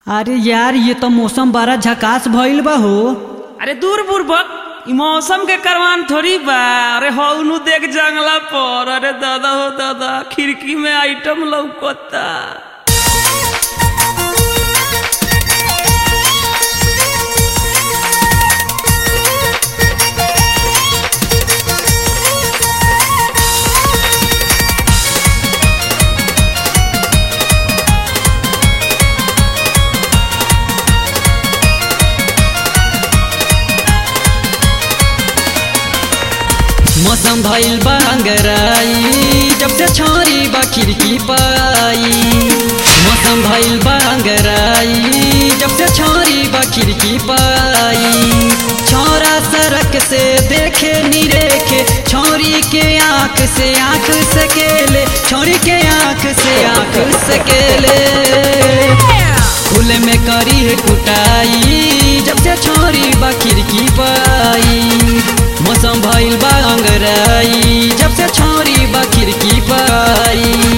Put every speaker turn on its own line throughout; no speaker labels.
अरे यार ये तो मौसम बड़ा झकास भइल बा हो
अरे दूर बुर्बक ई मौसम के करवान थोड़ी बा अरे हौनु देख जंगला पर अरे दादा हो दादा खिड़की में आइटम लौकता
मौसम भइल बा अंगराई जब से छोरी बा खिड़की पाई मौसम भइल बा अंगराई जब से छोरी बा खिड़की पाई छोरा सड़क से देखे निरेखे छोरी के आंख से आंख सकेले छोरी के आंख से आंख सकेले खुले में करी है कुटाई जब से छोरी बा खिड़की पाई मौसम भइल बा अंगराई जब से छोरी बा खिड़की पाई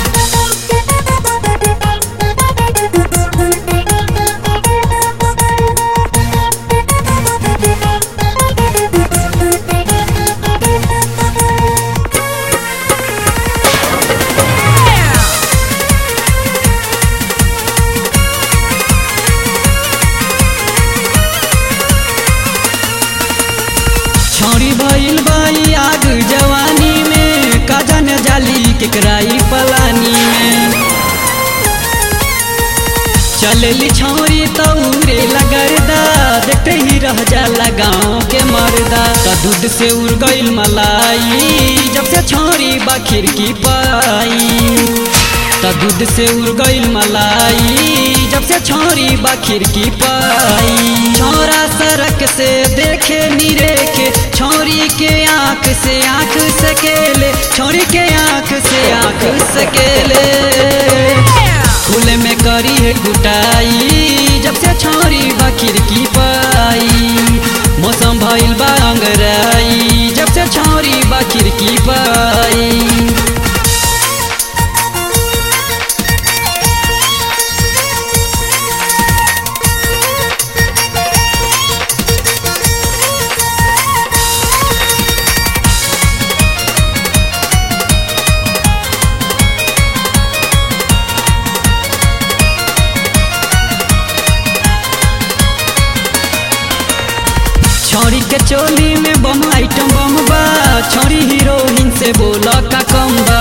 छोरी भइल बाई आग जवानी में कजन जाली केकराई पलानी में चलली छोरी तौरे लगरदा देखते ही रह जाला गाँव के मर्दा त दूध से उड़ गइल मलाई जब से छोरी बा खिड़की पाई त दूध से उड़ गइल मलाई जब से छोरी बा खिड़की पाई छोरा सड़क से देखे निरेखे छोरी के आंख से आंख सकेले छोरी के आंख से आंख सकेले खुले में करी है कुटाई जब से छोरी बा खिड़की पाई मौसम भइल बा अंगराई जब से छोरी बा खिड़की पाई छोरी के चोली में बम आइटम बम बा छोरी हीरोइन से बोल का कम बा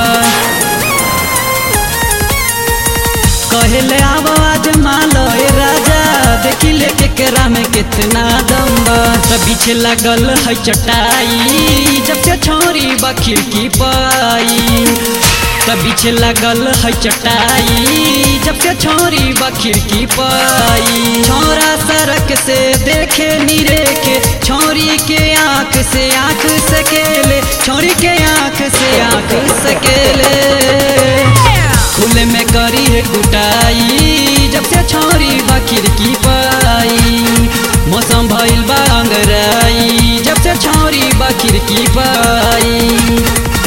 कहले आव आज मालो ए राजा देखी ले के केरा में कितना दम बा त पीछे लगल है चटाई जब से छोरी बा खिड़की पाई त पीछे लगल है चटाई जब से छोरी बा खिड़की पाई छोरा सड़क से देखे निरेखे छोरी के आंख से आंख सकेले छोरी के आंख से आंख सकेले खुले में करी है कुटाई जब से छोरी बा खिड़की पाई मौसम भइल बा अंगराई जब से छोरी बा खिड़की पाई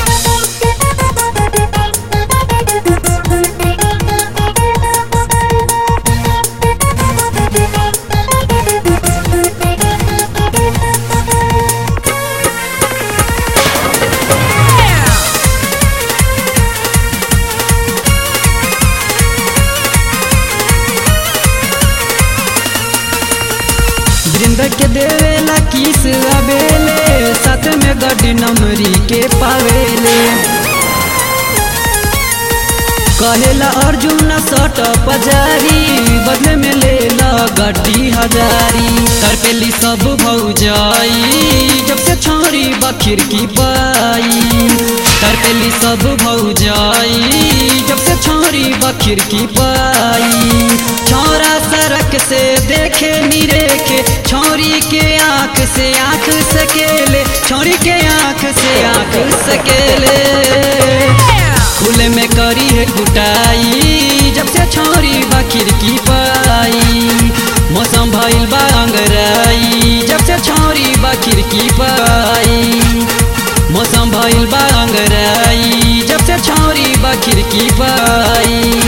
वृंद के देवेला किस अबेले साथ में गड्डी नमरी के पावेले कहेला अर्जुन सट पजारी बदले में ले ला गड्डी हजारी तरपेली सब भौजाई जब से छोरी बखिर की पाई तरपेली सब भौजाई जब से छोरी बखिर की पाई छोरा सड़क से देखे निरेखे छोरी के आंख से आंख सकेले छोरी के आंख से आंख सकेले खुले में करी है कुटाई जब से छोरी बा खिड़की पाई मौसम भइल बा अंगराई जब से छोरी बा खिड़की पाई मौसम भइल बा अंगराई जब से छोरी बा खिड़की पाई